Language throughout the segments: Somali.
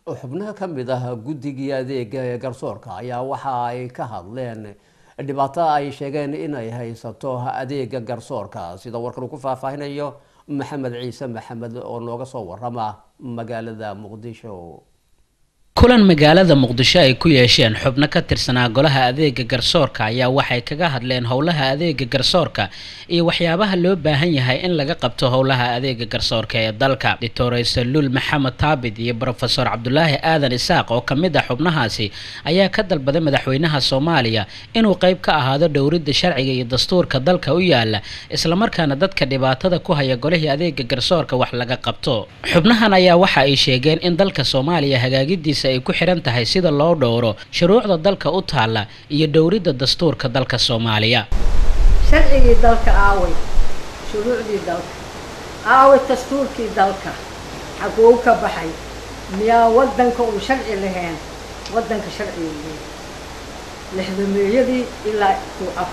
xubnaha ka mid ah guddigii adeega ee garsoorka ayaa waxa ay ka hadleen dhibaato ay sheegeen inay haysato adeega garsoorka sida warkan uu ku faahfaahinayo maxamed ciise maxamed oo nooga soo warama magaalada muqdisho kulan magaalada muqdisho ay ku yeesheen xubno ka tirsanaa golaha adeega garsoorka ayaa waxay kaga hadleen howlaha adeega garsoorka iyo waxyaabaha loo baahan yahay in laga qabto howlaha adeega garsoorka ee dalka doctor saluul maxamed taabid iyo brofesor cabdulaahi aadan isaaq oo kamid ah xubnahaasi ayaa ka dalbaday madaxweynaha soomaaliya inuu qeyb ka ahaado dhowridda sharciga iyo dastuurka dalka u yaala islamarkaana dadka dhibaatada ku haya golihii adeega garsoorka wax laga qabto xubnahan ayaa waxa ay sheegeen in dalka soomaaliya hagaagidiisa ay ku xiran tahay sida loo dhowro shuruucda dalka u taalla iyo dhowridda dastuurka dalka soomaaliya sharcigii dalka aaway shuruucdii dalka aaway dastuurkii dalka xaguu ka baxay miyaa waddanka uu sharci lahayn waddanka sharciga leeyahay lixdameeyadii ilaa uu af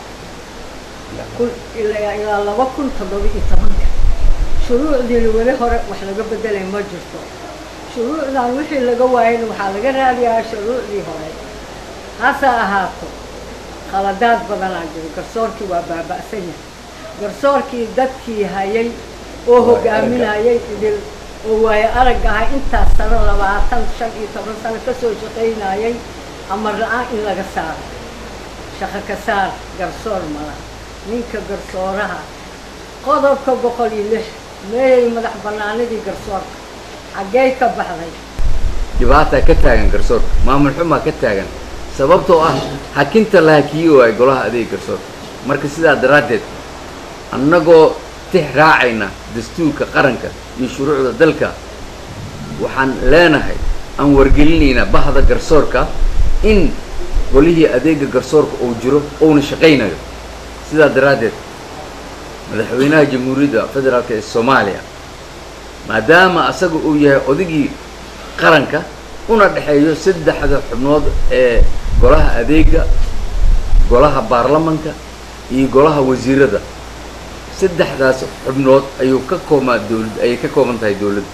kun ilaa ilaa laba kun toddoba iyo tobanka shuruucdiina weli hore wax laga bedelay ma jirto shuruucdan wixii laga waayana waxaa laga raadiyaa shuruucdii hore hase ahaato khaladaad badanaa jiro garsoorkii waa baaba'san yahay garsoorkii dadkii hayay oo hogaaminayay idil oo waayo arag ahay intaas sano labaatan shan iyo toban sano kasoo shaqaynayay amar la-aan in laga saaro shaqo ka saar garsoor mala ninka garsooraha qodobka boqol iyo lix meeyay madax banaanidii garsoorka xaggey ka baxday dhibaataa ka taagan garsoorka maamul xumaa ka taagan sababtoo ah hakinta la hakiyi waay golaha adeeg garsoorka marka sidaa daraaddeed annagoo tix raacayna dastuurka qaranka iyo shuruucda dalka waxaan leenahay aan wargelinaynaa bahda garsoorka in golihii adeega garsoorka uu jiro uuna shaqaynayo sidaa daraaddeed madaxweynaha jamhuuriyadda federaalk ee soomaaliya maadaama asaga uu yahay odigii qaranka una dhexeeyo saddexda xubnood ee golaha adeega golaha baarlamanka iyo golaha wasiirada saddexdaas xubnood ayuu ka koobmaa dowlad ayay ka kooban tahay dowladda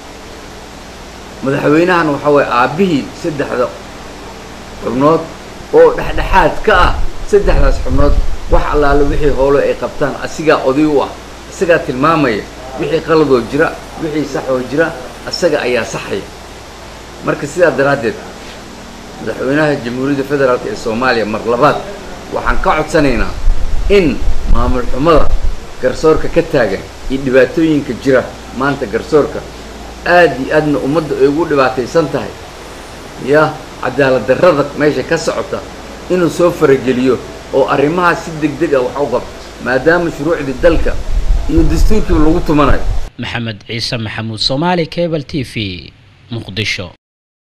madaxweynahan waxaa waye aabbihii saddexda xubnood oo dhexdhexaad ka ah saddexdaas xubnood wax allaale wixii howlo ay qabtaan asigaa oday u ah isagaa tilmaamaya wixii qaladoo jira wixii saxoo jira isaga ayaa saxaya marka sidaa daraaddeed madaxweynaha jamhuuriyadda federaalk ee soomaaliya mar labaad waxaan ka codsanaynaa in maamul xumada garsoorka ka taagan iyo dhibaatooyinka jira maanta garsoorka aad iyo aadna ummadda ay ugu dhibaataysan tahay ya cadaalad darrada meesha ka socota inuu soo farageliyo oo arrimahaas si deg deg ah wax u qabto maadaama shuruucdii dalka iyo dastuurkiiba lagu tumanayo maxamed ciise maxamuud soomaali cable t v muqdisho